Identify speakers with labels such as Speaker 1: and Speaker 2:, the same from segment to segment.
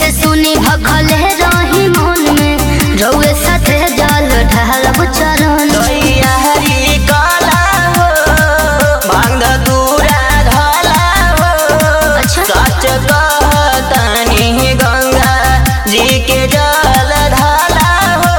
Speaker 1: से सुनी भखले रही मन में रउए साथे जल ढालब चरण
Speaker 2: दैया हरी काला हो भांग दूरा धाला हो
Speaker 1: अच्छा।
Speaker 2: सच कहतनी गंगा जी के जल ढाला हो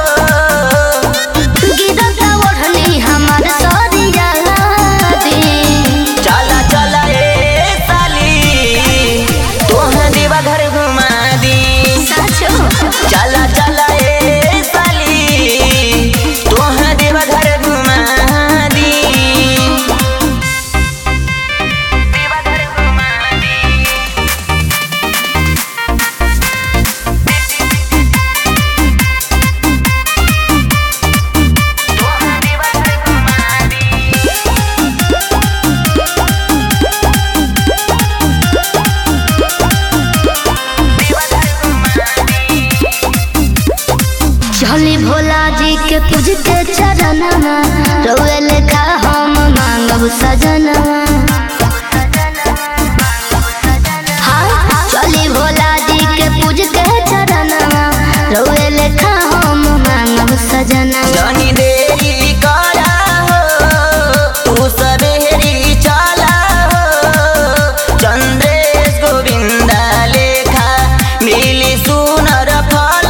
Speaker 1: गिरता ओढ़नी हमार सरिया दी
Speaker 2: चला चला ए साली तोह देवा घर घुमा दी
Speaker 1: साचो
Speaker 2: चला चला ए साली तोह देवा घर घुमा दी देवा घर घुमा दी तोह देवा घर घुमा दी देवा घर घुमा दी
Speaker 1: चली भोला जी के पूज के चरणवा रउए लेखा हम मांगब सजनवा हाँ, चली भोला जी के पूज के चरणवा रउए लेखा हम मांगब सजनवा
Speaker 2: जानी देरी करा हो तू सबेरी चला हो चंद्रेश गोविंदा लेखा मिली सुनर फल